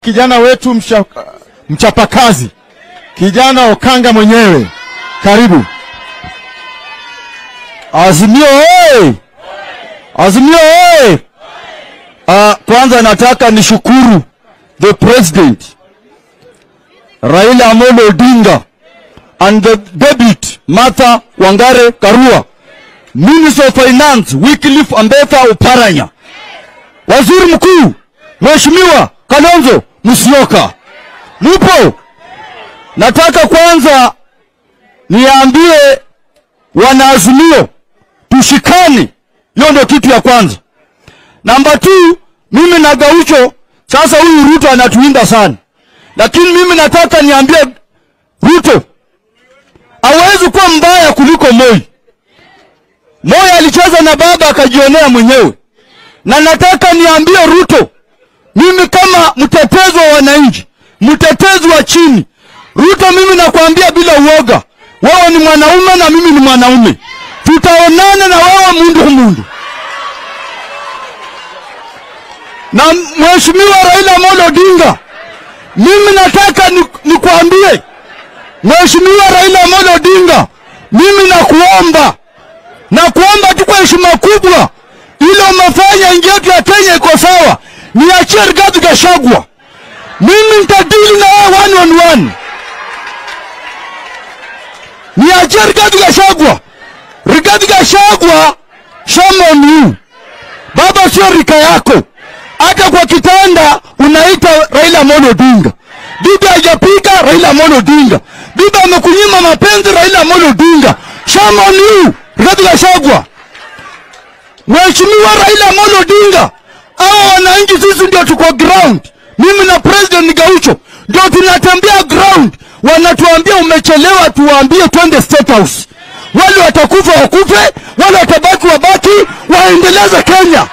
kijana wetu mcha, mchapakazi kijana Okanga mwenyewe, karibu. Azimio oye! Azimio oye! Uh, kwanza nataka nishukuru the president Raila Amolo Odinga and the debut Martha Wangare Karua, Minister of Finance Wycliffe Ambetha Oparanya, Waziri Mkuu Mheshimiwa Kalonzo Musyoka. Mupo? Nataka kwanza niambie wanaazimio tushikane, hiyo ndio kitu ya kwanza. Namba two, mimi na Gaucho, sasa huyu Ruto anatuinda sana, lakini mimi nataka niambie Ruto hawezi kuwa mbaya kuliko Moi. Moi alicheza na baba akajionea mwenyewe, na nataka niambie Ruto, mimi kama mtetezi wa wananchi, mtetezi wa chini, Ruto, mimi nakwambia bila uoga, wewe ni mwanaume na mimi ni mwanaume, tutaonana na wewe mundu mundu. Na Mheshimiwa Raila Amolo Odinga, mimi nataka nikwambie ni Mheshimiwa Raila Amolo Odinga, mimi nakuomba na kuomba tu kwa heshima kubwa, ile umefanya nchi yetu ya Kenya iko sawa, niachie Rigathi Gachagua, mimi nitadili na wewe one on one. Niachie Rigathi Gachagua. Rigathi Gachagua, shame on you. Baba sio rika yako, hata kwa kitanda unaita Raila Amolo Odinga. Bibi hajapiga Raila Amolo Odinga. Bibi amekunyima mapenzi Raila Amolo Odinga. Shame on you, Rigathi Gachagua. Mheshimiwa Raila Amolo Odinga, hao wananchi sisi ndio tuko ground. Mimi na President Gaucho ndio tunatembea ground, wanatuambia umechelewa, tuwaambie twende State House. Wale watakufa wakufe, wale watabaki wabaki, waendeleze Kenya.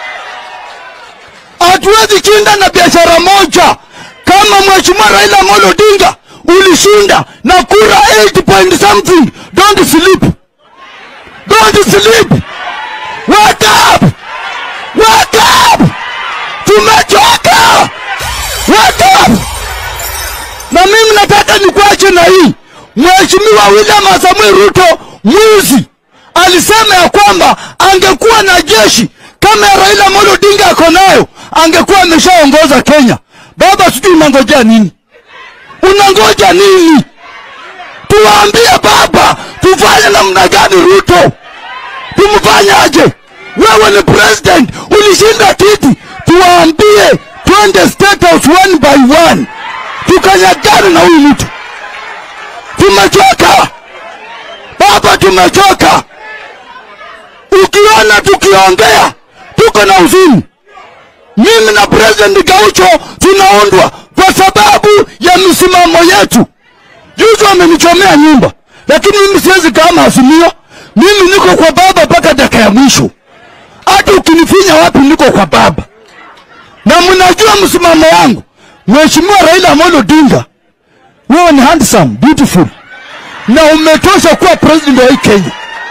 Hatuwezi kinda na biashara moja. Kama Mheshimiwa Raila Amolo Odinga ulishinda na kura 8 point something, don't sleep, don't sleep, wake up, wake up, tumechoka, wake up. Na mimi nataka nikuache na hii. Mheshimiwa William Samuel Ruto mwizi alisema ya kwamba angekuwa na jeshi kama ya Raila Amolo Odinga ako nayo, angekuwa ameshaongoza Kenya. Baba, sijui unangojea nini? Unangoja nini? Tuwaambie baba, tufanye namna gani? Ruto tumfanyaje? Wewe ni president, ulishinda kiti, tuwaambie twende State House one by one, tukanyagane na huyu mtu. Tumechoka baba, tumechoka. Ukiona tukiongea tuko na huzuni. Mimi na President Gaucho tunaundwa kwa sababu ya misimamo yetu. Juzi wamenichomea nyumba, lakini mimi siwezi kama Azimio. Mimi niko kwa baba mpaka dakika ya mwisho. Hata ukinifinya wapi, niko kwa baba, na mnajua msimamo wangu. Mheshimiwa Raila Amolo Odinga, wewe ni handsome, beautiful na umetosha kuwa president wa hii Kenya.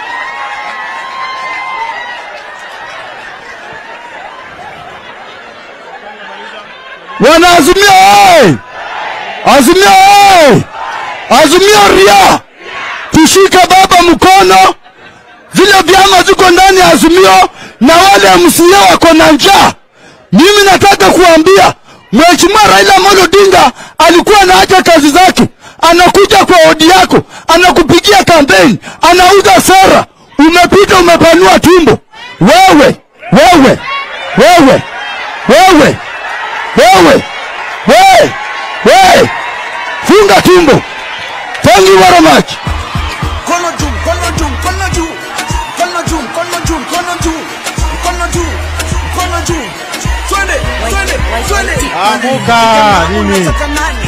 Wana Azimio oye! Azimio oye! Azimio ria! Tushike baba mkono, vile vyama ziko ndani ya Azimio na wale MCA wako na njaa. Mimi nataka kuambia Mheshimiwa Raila Amolo Odinga alikuwa anaacha kazi zake, anakuja kwa odi yako, anakupigia kampeni, anauza sera, umepita umepanua tumbo. Wewe wewe wewe wewe wewe wewe wewe, funga tumbo. Thank you very much. Mkono juu, mkono juu, mkono juu. Mkono juu, mkono juu, mkono juu. Mkono juu, mkono juu. Twende, twende, twende. Amuka nini? Unataka nani?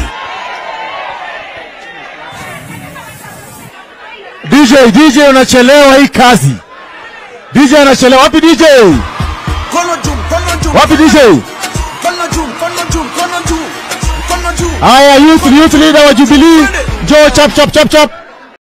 DJ, DJ unachelewa hii kazi. DJ anachelewa. Wapi DJ? Mkono juu, mkono juu. Wapi DJ? Mkono juu, mkono juu, mkono juu. Mkono juu. Haya, youth, youth leader wa Jubilee, njoo chap chap chap chap.